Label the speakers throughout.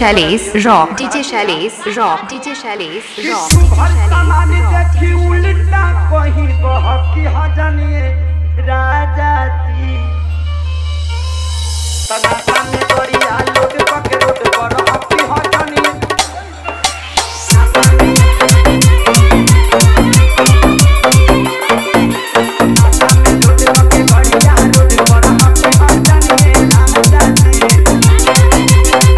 Speaker 1: Shailesh Rock. DJ Shailesh Rock. DJ Shailesh Rock.
Speaker 2: शुभर सामान देखी उल्टा कहीं बहकी हजनिए राजा जी तनासा में गरिया लोड पके रोड पर हकी हजनिए लोड पके गरिया रोड पर हकी हजनिए राजा जी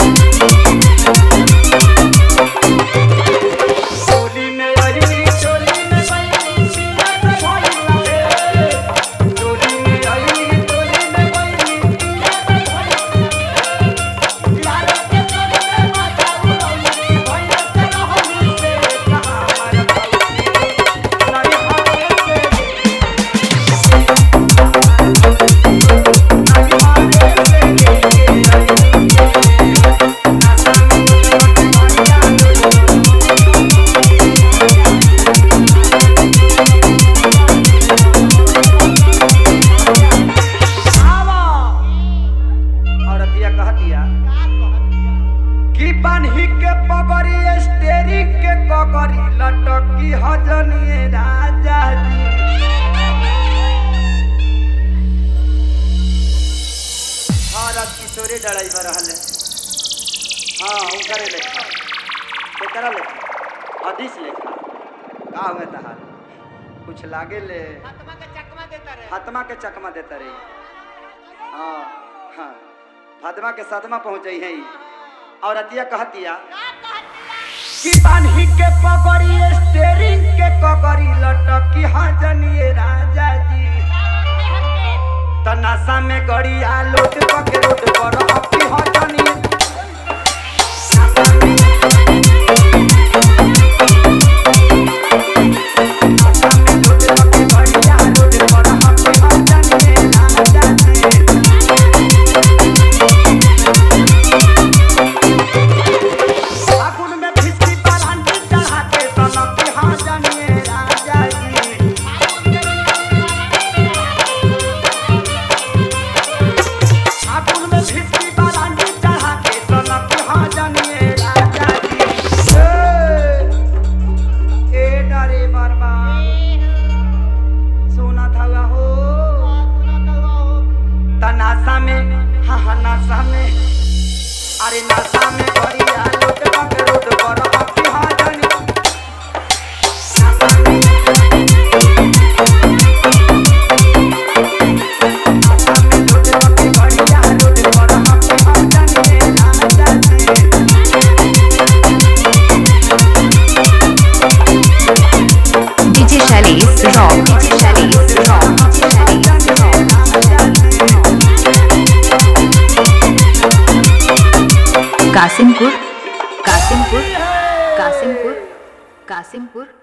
Speaker 2: चोली में अइली चोली में बैली सीना पे भइला रे चोली में अइली चोली में बैली सीना पे भइला यार के चोली में माथा उड़ौली भइला से रहली से कहां हमार भौली नहीं हारे से नहीं हारे से औरतिया कहतिया कि बान्ही के पगड़ी स्टेरिंग के कगड़ी लटकी हजनिए राजा जी हाँ राज किशोरे ड्राइवर रहले हाँ उनकरे लेखा केकरा लेखा हदीस लेखा का हमें तहार कुछ लागे ले
Speaker 3: आत्मा के चकमा देता रहे
Speaker 2: फातिमा के चकमा देता रही हाँ हाँ फातिमा के सदमा पहुँच है और अतिया कहतिया कि बान्ही के पगड़ी स्टेरिंग के कगड़ी लटकी हाँ जनिए राजा जी तनासा में गड़िया लोट पके रोड पर हकी हाँ जनिए लोट पके गड़िया रोड पर हकी हाँ जनिए राजा जी फागुन में भिस्ती पर हंडी चढ़ा के सनक की हाँ जानिए राजा जी फागुन में भिस्ती पर हंडी चढ़ा के सनक की हाँ जानिए राजा जी ए, ए डरे बरबा सोना था हो तनासा में हाँ हाँ नासा में अरे नशा में गरिया लोट पक रोड पर हकी हाजनी लोट पक गरिया रोड पर हकी हाजनी राजा जी
Speaker 1: DJ Shailesh Rock. DJ Shailesh Rock. DJ Shailesh Rock. Kasimpur Kasimpur Kasimpur Kasimpur